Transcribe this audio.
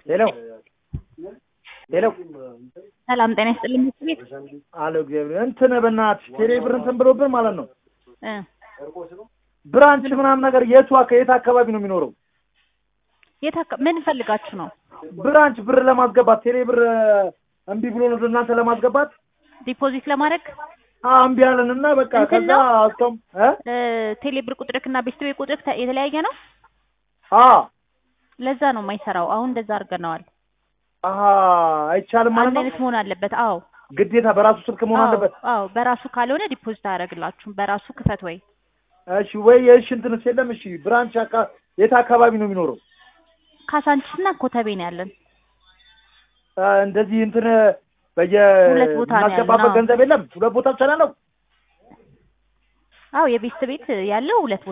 ሄሎ ሄሎ ሰላም ጤና ይስጥልኝ ምክር ቤት አሎ እግዚአብሔር እንትን በእናትሽ ቴሌ ብር እንትን ብሎብን ማለት ነው እ ብራንች ምናምን ነገር የቱ አካ- የት አካባቢ ነው የሚኖረው የት አካ- ምን ፈልጋችሁ ነው? ብራንች ብር ለማስገባት ቴሌ ብር እምቢ ብሎ ነው እናንተ ለማስገባት ዲፖዚት ለማድረግ አዎ እምቢ አለን እና በቃ እንትን ከዛ ነው? አስቶም እ እ ቴሌብር ቁጥርክ እና ቤስት ቤት ቁጥርክ ተ- የተለያየ ነው። አ ለዛ ነው የማይሰራው። አሁን እንደዛ አድርገነዋል። አሀ አይቻልም ማለት አንድ ነው አይነት መሆን አለበት። አዎ ግዴታ በራሱ ስልክ መሆን አዎ አለበት አዎ፣ በራሱ ካልሆነ ዲፖዚት አያደርግላችሁም። በራሱ ክፈት ወይ እሺ ወይ የእሺ እንትንስ የለም እሺ ብራንች አካ የት አካባቢ ነው የሚኖረው ካሳንቺስ እና ኮተቤ ነው ያለን። እ እንደዚህ እንትን በየ ሁለት ቦታ ነው ያለን፣ የምናስገባበት አዎ። ገንዘብ የለም ሁለት ቦታ ብቻ ነው ያለው አዎ የቤስት ቤት ያለው ሁለት